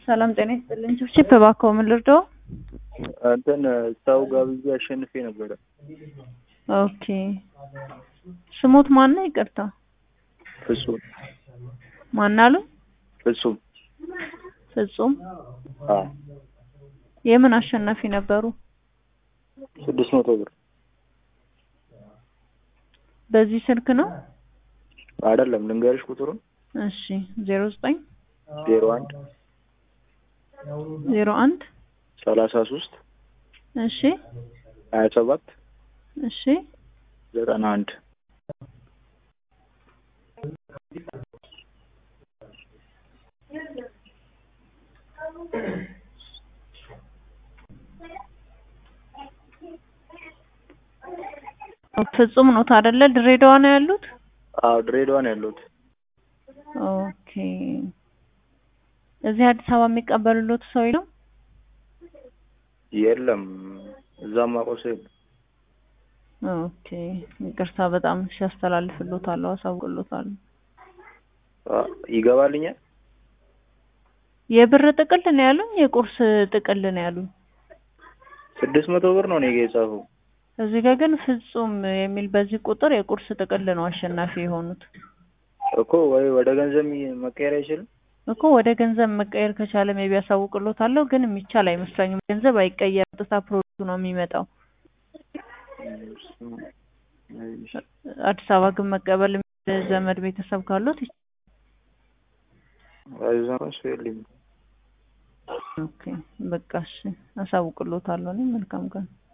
ሰላም ጤና ይስጥልኝ። ችፕ እባክዎ ምን ልርዳው? እንትን ሰው ጋብዤ አሸንፌ ነበረ። ኦኬ ስሞት ማን ነው? ይቅርታ ፍጹም ማን አሉ? ፍጹም ፍጹም አዎ የምን አሸናፊ ነበሩ? ስድስት መቶ ብር በዚህ ስልክ ነው? አይደለም ልንገርሽ ቁጥሩን እሺ ዜሮ ዘጠኝ ዜሮ አንድ ዜሮ አንድ ሰላሳ ሶስት እሺ ሀያ ሰባት እሺ ዘጠና አንድ ፍጹም ኖት አይደለ? ድሬዳዋ ነው ያሉት? አዎ ድሬዳዋ ነው ያለሁት። ኦኬ እዚህ አዲስ አበባ የሚቀበሉሎት ሰው የለም? የለም እዛም አውቀው ሰው የለም። ኦኬ ይቅርታ በጣም ሲያስተላልፍሎታለሁ፣ አሳውቅሎታለሁ። አ፣ ይገባልኛል። የብር ጥቅል ነው ያሉኝ? የቁርስ ጥቅል ነው ያሉኝ? ስድስት መቶ ብር ነው እኔ ጋ የጻፈው። እዚህ ጋር ግን ፍጹም የሚል በዚህ ቁጥር የቁርስ ጥቅል ነው አሸናፊ የሆኑት እኮ ወይ ወደ ገንዘብ ሚ- መቀየር አይችልም? እኮ ወደ ገንዘብ መቀየር ከቻለ ሜቢ ያሳውቅሎታለሁ፣ ግን የሚቻል አይመስለኝም። ገንዘብ አይቀየርም፣ ቀጥታ ፕሮዳክቱ ነው የሚመጣው። አዲስ አበባ ግን መቀበል የሚችል ዘመድ ቤተሰብ ካሉት ይች- እዛ እንኳን ሰው የለኝም። ኦኬ በቃ እሺ፣ አሳውቅሎታለሁ። እኔ መልካም ቀን